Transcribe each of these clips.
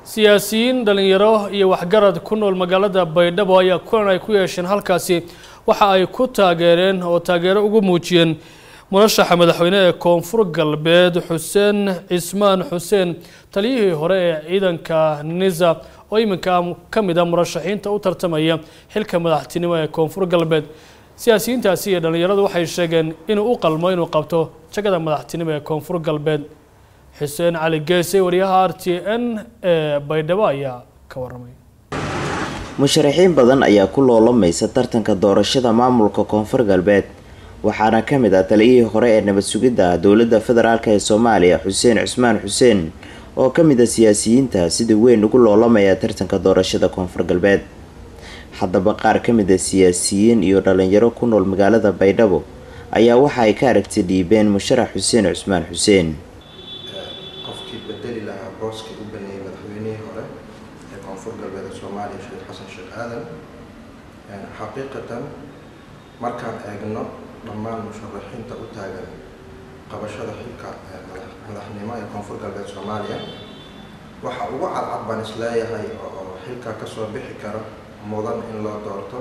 siyaasiyiin dhalinyaro iyo waxgarad ku nool magaalada baydhabo ayaa kulan ay ku yeesheen halkaasi waxa ay ku taageereen oo taageero ugu muujiyeen murashaxa madaxweyne ee koonfur galbeed xuseen cismaan xuseen taliyihii hore ee ciidanka nisa oo iminka ka mid a murashaxiinta u tartamaya xilka madaxtinimo ee koonfur galbeed siyaasiyiintaasi iyo dhalinyaradu waxay sheegeen inuu u qalmo inuu qabto jagada madaxtinimo ee koonfur galbeed xuseen cali geese wariyaha r t n ee baydhabo ayaa ka waramay musharaxiin badan ayaa ku loolamaysa tartanka doorashada maamulka koonfur galbeed waxaana ka mid ah taliyihii hore ee nabad sugidda dowladda federaalk ee soomaaliya xuseen cusmaan xuseen oo ka mid a siyaasiyiinta sida weyn ugu loolamaya tartanka doorashada koonfur galbeed haddaba qaar ka mid a siyaasiyiin iyo dhalinyaro ku nool magaalada baydhabo ayaa waxa ay ka aragti dhiibeen musharax xuseen cusmaan xuseen qofkii bedeli lahaa booskii u baneeyay madaxweynihii hore ee koonfur galbeed ee soomaaliya sheekh xasan sheekh aadan xaqiiqatan markaan eegno dhammaan musharaxiinta u taagan qabashada xilka madaxnimo ee koonfur galbeed soomaaliya waxa ugu cadcad baan isleeyahay oo xilka kasoo bixi kara mudan in loo doorto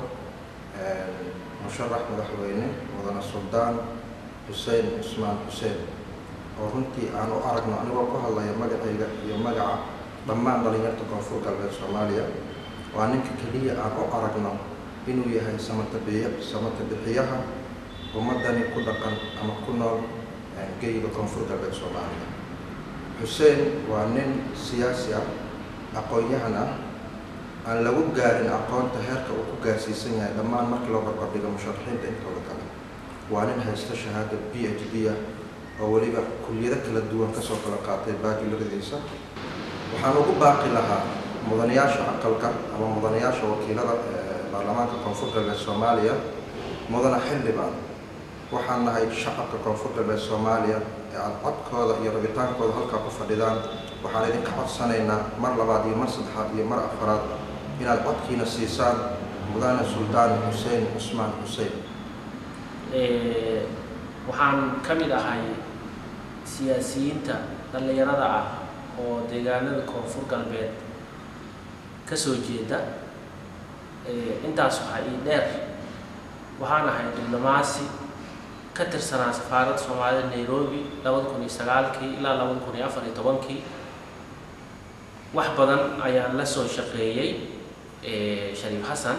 musharax madaxweyne mudane suldaan xuseen cusmaan xuseen oo runtii aan u aragno anigoo ku hadlaya magacayga iyo magaca dhammaan dhalinyarta koonfur galbeed soomaaliya waa ninka keliya aan u aragno inuu yahay samatabiy samatabixiyaha ummadani ku dhaqan ama ku nool geyga koonfur galbeed soomaaliya xuseen waa nin siyaasi ah aqoon-yahan ah aan lagu gaarin aqoonta heerka uu ku gaarsiisan yahay dhammaan markii loo barbardhigo musharaxiinta intooda kale waa nin haysta shahaada b h d ah oo weliba kulliyado kala duwan kasoo kala qaatay baajiloradiisa waxaan ugu baaqi lahaa mudanayaasha aqalka ama mudanayaasha wakiilada baarlamaanka koonfur galbeed soomaaliya mudane xildhibaan waxaan nahay shacabka koonfur galbeed soomaaliya ee aada codkooda iyo rabitaankooda halkaa ku fadhidaan waxaan idinka codsanaynaa mar labaad iyo mar saddexaad iyo mar afaraad inaad codkiina siisaan mudane suldaan xuseen cusmaan xuseen waxaan ka mid ahay siyaasiyiinta dhallinyarada ah oo deegaanada koonfur galbeed ka soo jeeda intaas waxaa ii dheer waxaan ahay diblomaasi ka tirsanaa safaaradda soomaalida nairobi labada kun iyo sagaalkii ilaa labada kun iyo afar iyo tobankii wax badan ayaan la soo shaqeeyey shariif xasan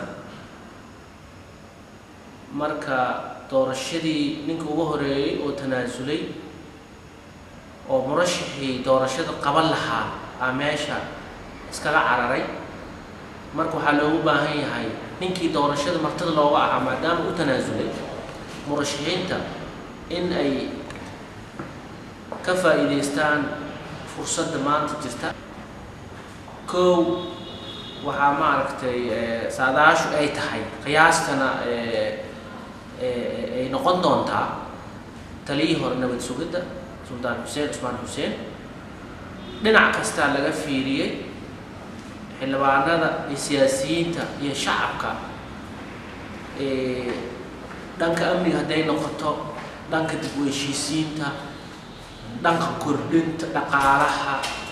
marka doorashadii ninka ugu horeeyey oo tanaasulay oo murashaxii doorashada qaban lahaa aa meesha iskaga cararay marka waxaa loogu baahan yahay ninkii doorashada martada looga ahaa maadaama u tanaasulay murashaxiinta in ay ka faa'iidaystaan fursadda maanta jirta kow waxaa maaragtay saadaashu ay tahay qiyaastana ay noqon doontaa taliyii hore nabad sugidda suldaan xuseen cusmaan xuseen dhinac kastaa laga fiiriyey xildhibaanada iyo siyaasiyiinta iyo shacabka dhanka amniga hadday noqoto dhanka dib u heshiisiinta dhanka kordhinta dhaqaalaha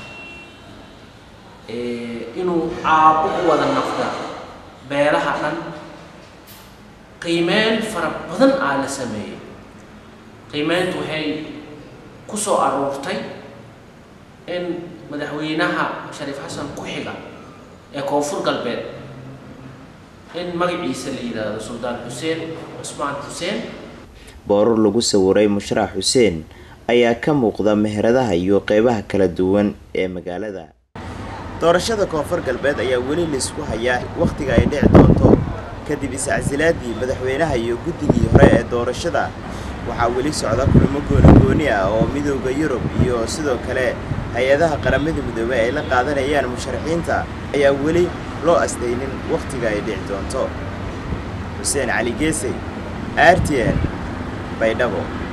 inuu caabo u wada naqda beelaha dhan qiimeyn fara badan aa la sameeyey qiimeyntu waxay ku soo aruurtay in madaxweynaha shariif xasan ku xiga ee koonfur galbeed in magaciisa la yidhaahdo suldaan xuseen cusmaan xuseen boorar lagu sawiray musharax xuseen ayaa ka muuqda meheradaha iyo qeybaha kala duwan ee magaalada doorashada koonfur galbeed ayaa weli laisku hayaa wakhtiga ay dhici doonto kadib iscasilaadii madaxweynaha iyo guddigii hore ee doorashada waxaa weli socda kulamo gooni-gooni ah oo midooda yurub iyo sidoo kale hay-adaha qaramada midoobey ay la qaadanayaan musharaxiinta ayaa weli loo astaynin wakhtiga ay dhici doonto xuseen cali geesey r t n baydhabo